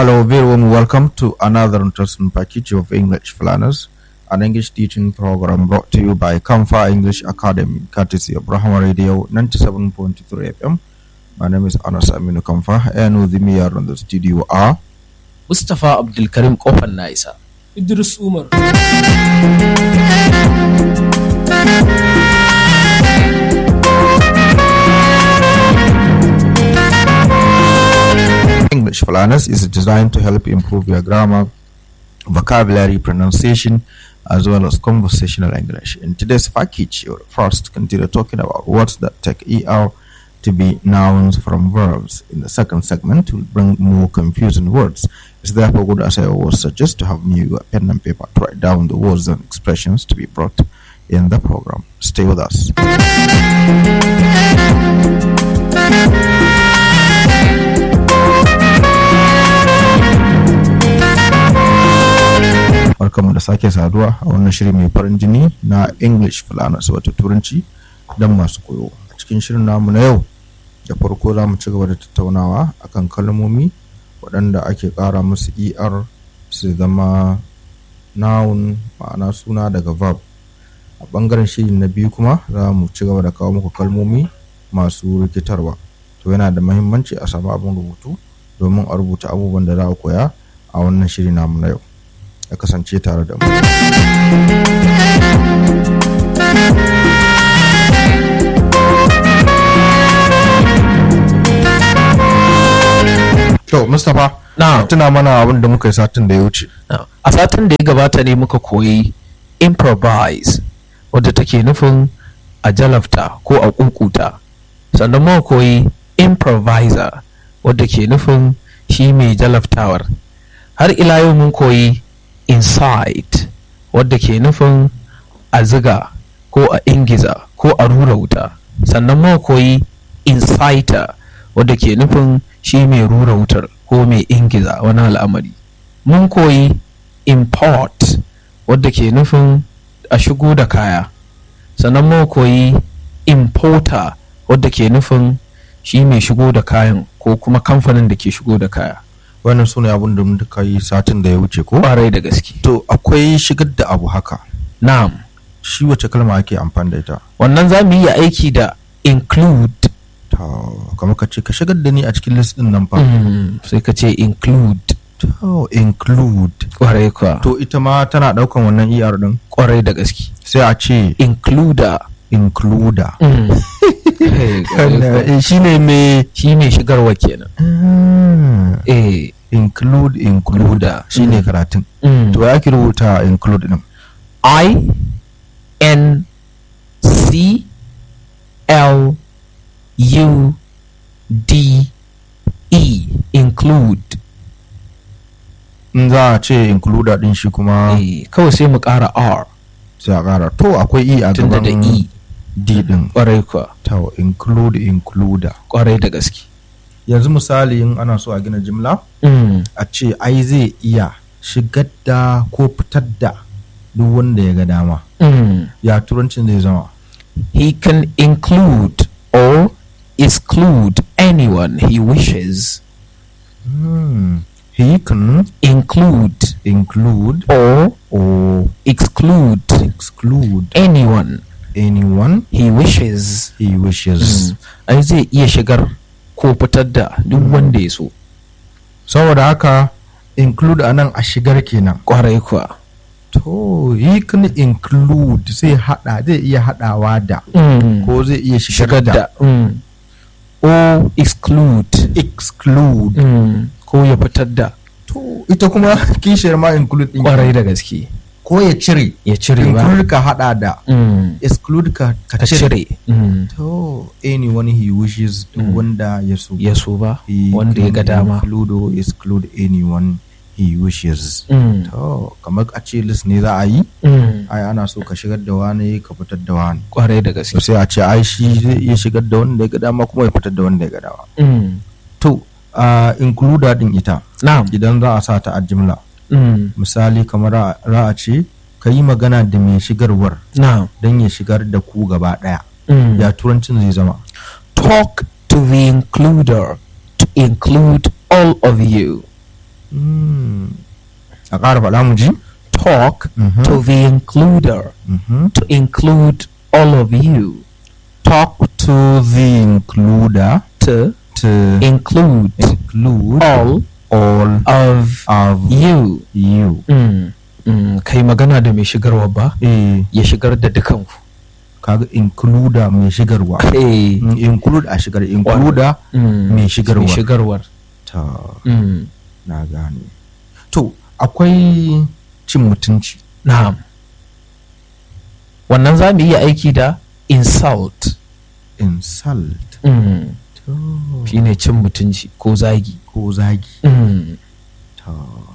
Hello, very warm welcome to another interesting package of English Planners, an English teaching program brought to you by Kamfa English Academy, courtesy of Brahma Radio 97.3 FM. My name is Anas Aminu Kamfa, and with me here in the studio are Mustapha Abdulkarim Kofar na isa. Idris Umar. English Planners is designed to help improve your grammar, vocabulary, pronunciation, as well as conversational English. In today's package, you'll first continue talking about words that take ER to be nouns from verbs. In the second segment, we'll bring more confusing words. It's therefore good, as I always suggest, to have new pen and paper to write down the words and expressions to be brought in the program. Stay with us. barkamu da sake saduwa a wannan shiri mai farin jini na english fulanas wato turanci don masu koyo a cikin shirin namu na yau da farko za mu ci gaba da tattaunawa akan kalmomi waɗanda ake ƙara musu er su zama noun ma'ana suna daga verb a ɓangaren shiri na biyu kuma za mu ci gaba da kawo muku kalmomi masu rikitarwa to yana da mahimmanci a samu abin rubutu domin a rubuta abubuwan da za a koya a wannan shiri namu na yau ya kasance tare da mu. To, Mustapha, Na, tuna mana abin da muka yi satin da ya wuce. na. a satin da ya gabata ne muka koyi improvise wadda take nufin a jalafta ko a kukuta sannan muka koyi improviser wadda ke nufin shi mai jalaftawar har ila yau mun koyi insight wadda ke nufin a ziga ko a ingiza ko a rura wuta sannan muka koyi inciter wadda ke nufin shi mai rura wutar ko mai ingiza wani al'amari mun koyi import wadda ke nufin a shigo da kaya sannan muka koyi importer wadda ke nufin shi mai shigo da kayan ko kuma kamfanin da ke shigo da kaya Wannan su ne abin da muka yi satin da ya wuce ko? kwarai da gaske To, akwai shigar da abu haka. na'am Shi wace kalma ake amfani da ita? wannan za mu yi aiki da include Ta, kamar ka ce ka shigar da ni a cikin list din nan fa. Mm, sai ka ce include To, include. kwarai kwa To, ita ma tana ɗaukan wannan ER din. kwarai da gaske Sai a ce includer includer. Mm. Hey, kwarai kwa. shi ne mai shi mai shigarwa kenan eh include includer shi ne Mm. karatun. mm. To, ya ki rubuta include din. I N C L U D E include In za a ce includer din shi kuma eh, kawai sai mu ƙara R sai a ƙara. To, akwai E a tunda da gaban E D din. ƙwarai kuwa To, include includer. ƙwarai da gaske yanzu misali in ana so a gina jimla mm. a ce ai zai iya shigar da ko fitar da duk wanda ya ga dama Mm. ya turancin zai zama he can include or exclude anyone he wishes Hmm. he can include include or or exclude exclude anyone anyone he wishes he wishes ai zai iya shigar ko fitar da duk wanda ya so saboda haka include anan a shigar kenan kwarai kuwa to he can include zai hada zai iya hadawa da ko zai iya shigar shigar da da mm. o exclude exclude mm. ko ya fitar da to ita kuma kishiyar ma include din kwarai da gaske ko ya cire ya cire ba include ka hada da mm. exclude ka ka ka cire cire mm. to anyone he wishes duk Mm. wanda ya so ya so ba He wanda ya ga can dama include or exclude anyone he wishes mm. to kamar a ce list ne za a yi Mm. ai ana so ka shigar da wani ka fitar da wani kwarai da to gaske sai a ce ai shi zai iya shigar da wanda ya ga dama kuma ya fitar da wanda ya ga dama mm. to a includer din ita na'am idan za a sa ta a jimla mm. misali kamar a- za a ce ka yi magana da mai shigarwar na'am don ya shigar da ku gaba ɗaya mm. ya turancin zai zama talk to the includer to include all of you Mm. a ƙara faɗa mu ji talk Mhm. to the includer Mhm. to include all of you talk to the includer to to include include all all of of you you mm. Mm. kai magana da mai shigarwa ba eh ya shigar da dukanku kaga includer mai shigarwa eh Mm, include a shigar includer mm. mai shigarwa. mai shigarwar ta mm. na gane to akwai cin mutunci na'am wannan za mu iya aiki da insult insult mm. to shine cin mutunci ko zagi ko zagi mm. ta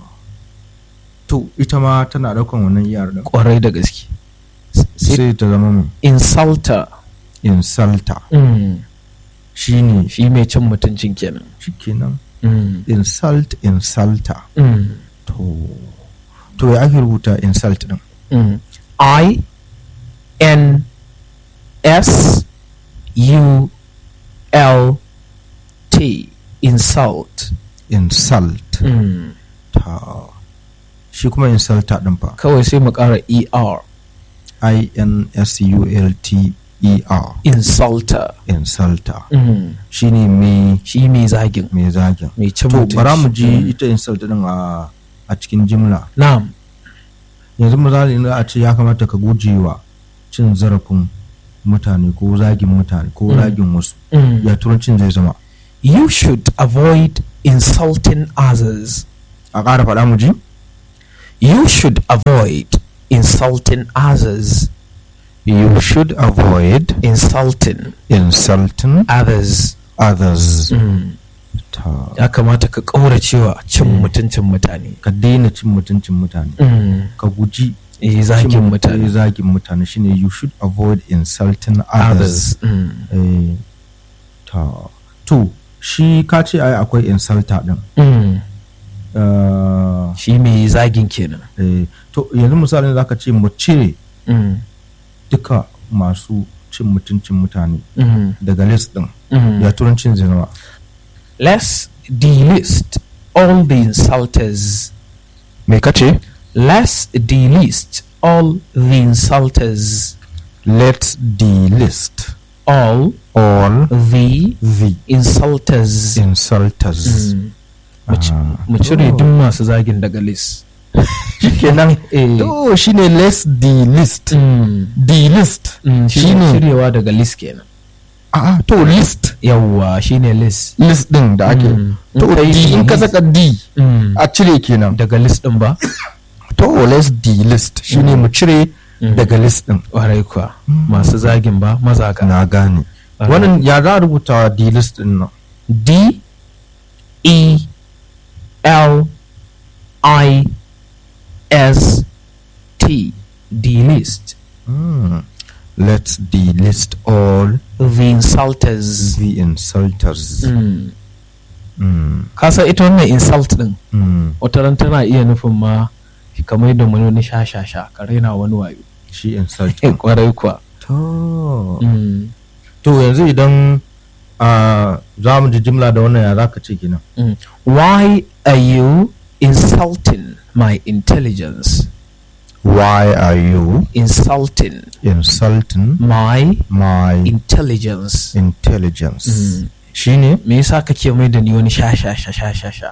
to ita ma tana daukan wannan iyar da kwarai da gaske sai sai ta zama mai insulter insulter mm. shine shi mai cin mutuncin kenan shikenan mm. insult insulter Mm. to to ya ake rubuta insult din Mm. I N S U L T insult insult mm. ta shi kuma insulter din fa kawai sai mu ƙara ER i n s u l t e r insulter insulter mm. shine mai shi mai zagin mai zagin mai cin to mutunci bara mu ji Mm. ita insult din a a cikin jimla na'am yanzu misali in za a ce ya kamata ka guje wa cin zarafin mutane ko zagin mutane ko Mm. zagin wasu mm. ya turancin zai zama you should avoid insulting others a ƙara faɗa mu ji you should avoid insulting others you should avoid insulting insulting others others mm. ta ya kamata ka ƙauracewa cin mutuncin mutane ka daina cin mutuncin mutane mm. ka guji eh, zagin cin- eh, mutane zagin mutane shine you should avoid insulting others others mm. eh, ta to shi ka ce ai akwai insulter din Mm. Eh, shi mai zagin kenan eh, to yanzu misalin zaka ce mu cire mm. duka masu cin mutuncin mutane Mm. daga list din Mm. ya turancin zai zama let's delist all the insulters me kace let's delist all the insulters let's delist all all the the insulters insulters Mm. Mu ci- Ah. mu cire duk masu zagin daga list shikenan eh. to shine let's delist Mm. delist Mm, shine shine cirewa daga list kenan a to list yawwa shine list list din da ake Mm. to In ka yi d in ka delist- saka d Mm. a cire kenan daga list din ba to let's delist shine mu cire Mm. daga list din warai kuwa Mm. masu zagin ba mazaga na gane Aha. wannan ya za a rubuta delist din nan D E L I S T delist Mm. let's delist all the insulters the insulters mm. Mm. ka san ita wannan insult din Mm. wata ran tana iya nufin ma kamar da wani wani sha sha sha ka raina wani wayo shi insult kwarai kuwa to mm. to yanzu idan a za mu ji jimla da wannan ya za ka ce kenan Mm. why are you insulting my intelligence why are you insulting insulting my my intelligence intelligence Mm. shine me yasa kake mai da ni wani sha sha sha sha sha sha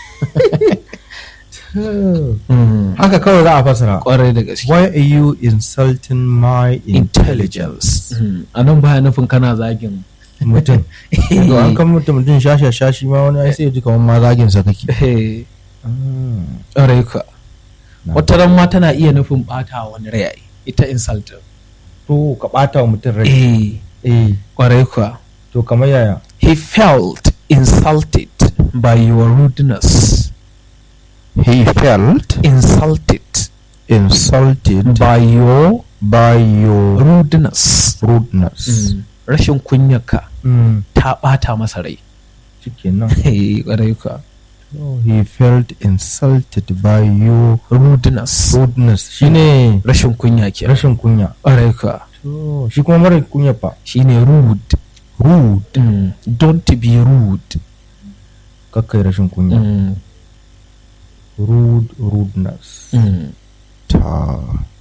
Mm. haka kawai za a fasara kwarai da gaske why are you insulting my intelligence intelligence Mm. a nan baya nufin kana zagin mutum to an kan mutum mutum shasha shashi ma wani ai sai ya ji kamar ma zagin sa kake Eh, Ah, kwarai ka na- wata ran ma tana iya nufin bata wani rai ai, ita insult to ka bata wa mutum rai eh eh kwarai ka to kamar yaya he felt insulted by your rudeness he felt insulted insulted by your by your rudeness rudeness Mm. rashin kunyarka mm. ta bata masa rai shikenan Eh, kwarai ka Oh, he felt insulted by your rudeness rudeness shine rashin kunya ke rashin kunya kwarai ka to shi kuma mara kunya fa shine rude rude mm. don't be rude kakkai rashin kunya mm. rude rudeness Mm. ta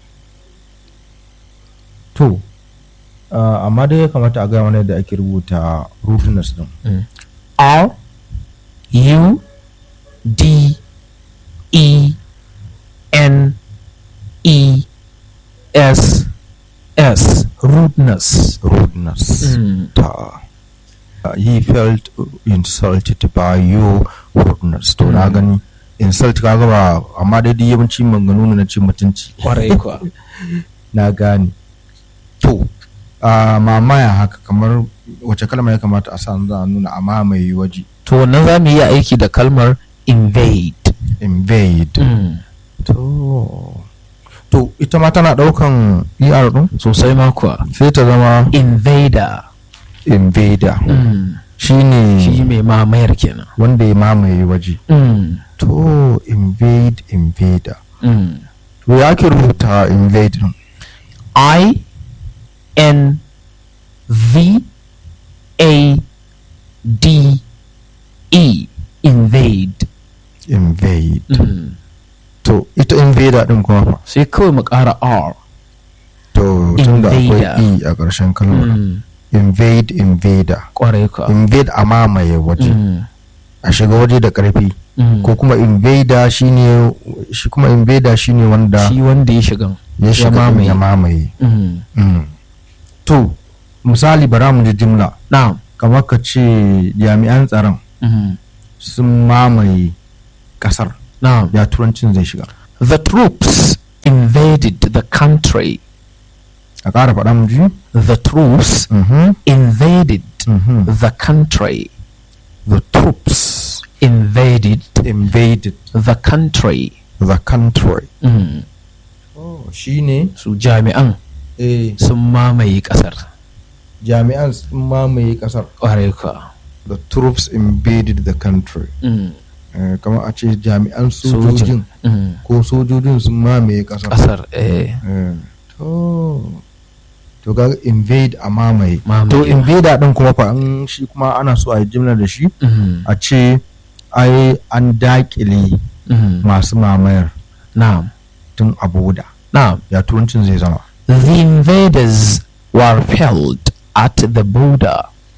to uh, amma dai ya kamata a gaya mana yadda ake rubuta rudeness din Mm. R U D E N E S S rudeness. rudeness Mm. ta uh, he felt insulted by your rudeness to na Mm. gani insult kaga ba amma dai duk yawanci maganganu ne na cin mutunci Kwarai kuwa. na gane to a mamaya haka kamar wace kalma ya kamata a sa za a nuna a mamaye waje To wannan za mu yi aiki da kalmar invade. invade Mm. to to ita ma tana daukan er din Sosai ma kuwa. sai ta zama Invader. invader Mm. shine Shi mai mamayar kenan. wanda ya mamaye waje Mm. to invade invader Mm. to ya ke rubuta invade din I N V A D E invade. invade Mm. to ita invader din kuma fa Sai kawai mu ƙara R. to tun da akwai Invader. e a ƙarshen kalmar Mm. invade invader Kwarai ka. invade a mamaye waje Mm. a shiga waje da ƙarfi Mm. ko kuma invader shine shi kuma invader shine wanda Shi wanda ya shigan. ya shiga din mamaye. ya mamaye Mm. Mm. to misali bara mu ji jimla Na'am. kamar ka ce jami'an tsaron Mm. sun mamaye kasar Na'am. ya turancin zai shiga The troops invaded the country. a ƙara faɗa mu ji The troops Mhm, invaded mhm. the country. the troops Invaded invaded the country. the country Mm. oh shine Su jami'an eh sun mamaye ƙasar. jami'an sun mamaye kasar Kwarai ka. the troops invaded the country Mm. Eh, kamar a ce jami'an Sojin. sojojin Mm. ko sojojin sun mamaye kasar Ƙasar. Eh. Eh, to to ga invade a mamaye Mamaye. to invader din kuma fa in shi kuma ana so a yi jimlar da shi Mm. a ce ai an dakile Mm. masu mamayar Na'am. tun a boda Na'am. ya turancin zai zama The invaders were repelled at the border.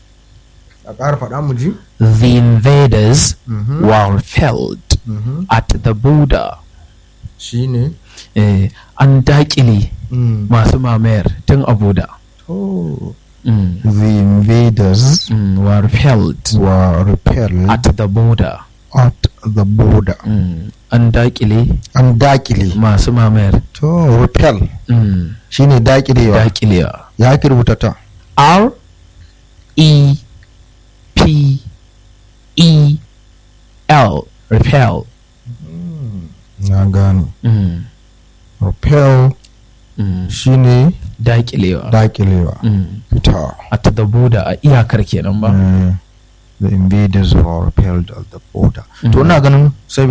a ƙara faɗa mu ji The invaders Mhm. were repelled Mhm. at the border. shi ne Eh, an daƙile Mm. masu mamayar tun a border. to Mm. the invaders Mm. Were repelled were repelled at the border. at the border Mm. An daƙile an dakile masu mamayar. to repel Mm. shine dakilewa Daƙilewa. ya ake rubuta ta R E P E L repel. na gane Mm. repel Mm. shine Daƙilewa. dakilewa Mm. ta At the border a iyakar kenan ba. Eh, the invaders were repelled at the border to Mhm. ina ganin sai